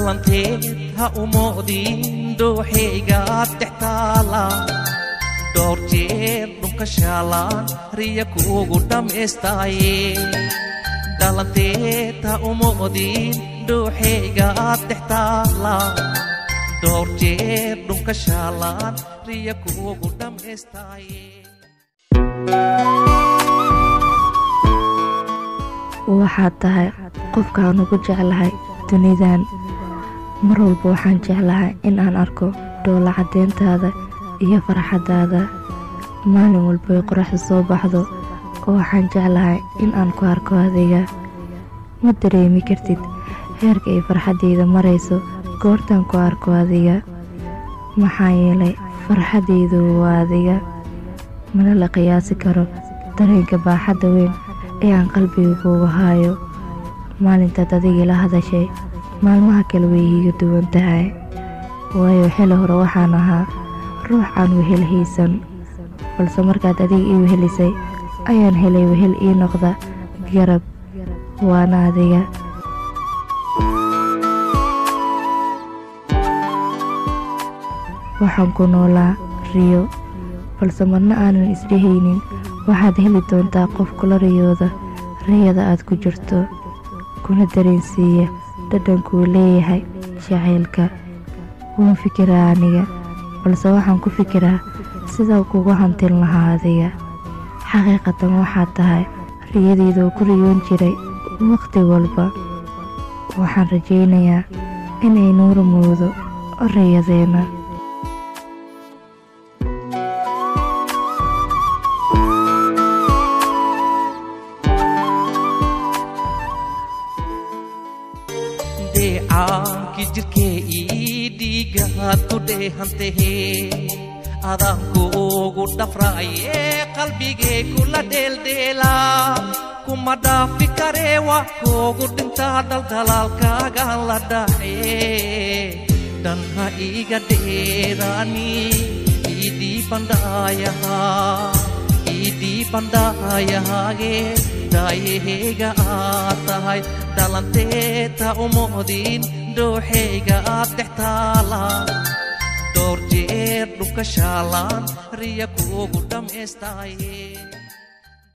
dhalanteed ha umoodin dooxeygaad dhex taala dhowr jeer dhunka shaalaan riya kuugu dhammaystaaye dhalanteed ha umoodin dooxeygaad dhex taala dhowr jeer dhunka shaalaan riya kuugu dhammaystaaye waxaad tahay qofkaan ugu jeclahay dunidan mar walba waxaan jeclahay in aan arko dhoola caddeyntaada iyo farxaddaada maalin walbay qoraxda soo baxdo oo waxaan jeclahay in aan ku arko adiga ma dareemi kartid heerka ay farxaddayda marayso goortaan ku arko adiga maxaa yeelay farxaddaydu waa adiga mana la qiyaasi karo dareenka baaxadda weyn ee aan qalbiga kuugu haayo maalintaad adiga ila hadashay maalmaha kale way iiga duwan tahay waayo xili hore waxaan ahaa ruux aan wehel haysan balse markaad adiga ii wehelisay ayaan helay wehel ii noqda garab waana adiga waxaan ku noolaa riyo balse marna aanan isdhehaynin waxaad heli doontaa qof kula riyooda riyada aad ku jirto kuna dareensiiya dhadhankuu leeyahay jacaylka waan fikiraa aniga balse waxaan ku fikiraa sidaa kugu hantin lahaa adiga xaqiiqatan waxaad tahay riyadayda oo ku riyoon jiray wakhti walba waxaan rajaynayaa inay nuura moodo riyadeenna deecaankii jirkee ii dhiigaad ku dheehantahe adaankuugu dhafraaye qalbigee kula dheeldheela kuma dhaafi karee wax kuugu dhintaa dhaldalaalkaagaan la dhace dhanha iiga dheeraani iidii bandhaayaha iidii bandhaayahaage daayaheyga aad tahay dhalanteeta umoodin dooxeyga aad dhex taala dhowr jeer dhunka shaalaan riya kuugu dhammaystaaye